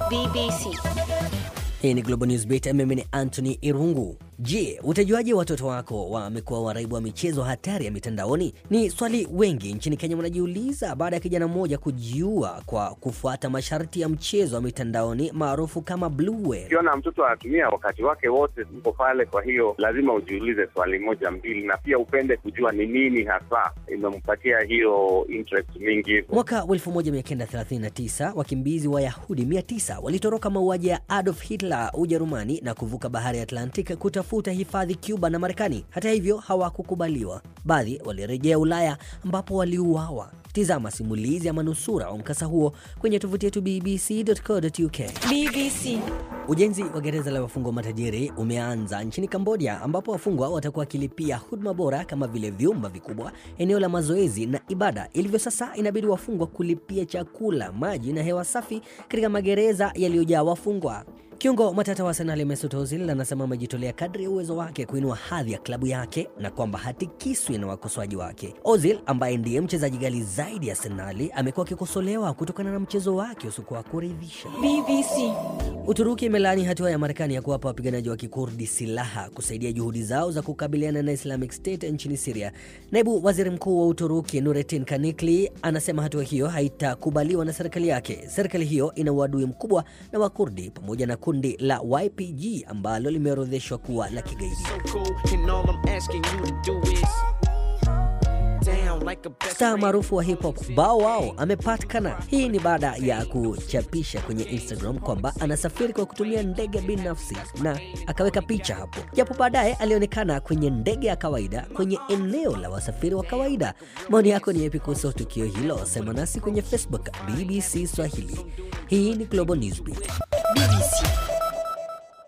BBC. Hii ni Global News Beat, mimi ni Anthony Irungu. Je, utajuaje watoto wako wamekuwa waraibu wa michezo hatari ya mitandaoni? Ni swali wengi nchini Kenya wanajiuliza baada ya kijana mmoja kujiua kwa kufuata masharti ya mchezo wa mitandaoni maarufu kama Blue Whale. Ukiona mtoto anatumia wakati wake wote uko pale, kwa hiyo lazima ujiulize swali moja mbili, na pia upende kujua ni nini hasa imempatia hiyo interest mingi hivyo. Mwaka wa 1939 wakimbizi wa Yahudi 900 walitoroka mauaji ya Adolf Hitler Ujerumani na kuvuka bahari ya Atlantic kutafuta hifadhi Cuba na Marekani. Hata hivyo hawakukubaliwa. Baadhi walirejea Ulaya ambapo waliuawa. Tizama simulizi ya manusura wa mkasa huo kwenye tovuti yetu bbc.co.uk. BBC. Ujenzi wa gereza la wafungwa matajiri umeanza nchini Kambodia, ambapo wafungwa watakuwa wakilipia huduma bora kama vile vyumba vikubwa, eneo la mazoezi na ibada. Ilivyo sasa, inabidi wafungwa kulipia chakula, maji na hewa safi katika magereza yaliyojaa wafungwa. Kiungo matata wa Arsenal Mesut Ozil anasema amejitolea kadri ya uwezo wake kuinua hadhi ya klabu yake na kwamba hatikiswi na wakosoaji wake. Ozil ambaye ndiye mchezaji ghali zaidi ya Arsenal amekuwa akikosolewa kutokana na mchezo wake usiokuwa wa kuridhisha. BBC. Uturuki imelaani hatua ya Marekani ya kuwapa wapiganaji wa kikurdi silaha kusaidia juhudi zao za kukabiliana na Islamic State nchini Syria. Naibu waziri mkuu wa Uturuki Nurettin Kanikli anasema hatua hiyo haitakubaliwa na serikali yake. Serikali hiyo ina uadui mkubwa na Wakurdi pamoja na kundi la YPG ambalo limeorodheshwa kuwa la kigaidi. so cool, and all I'm asking you to do is down like a best Star friend. maarufu wa hip hop Bow Wow amepatikana. Hii ni baada ya kuchapisha kwenye Instagram kwamba anasafiri kwa kutumia ndege binafsi na akaweka picha hapo, japo baadaye alionekana kwenye ndege ya kawaida kwenye eneo la wasafiri wa kawaida. Maoni yako ni yapi kuhusu tukio hilo? Sema nasi kwenye Facebook BBC Swahili. Hii ni Global Newsbeat. BBC.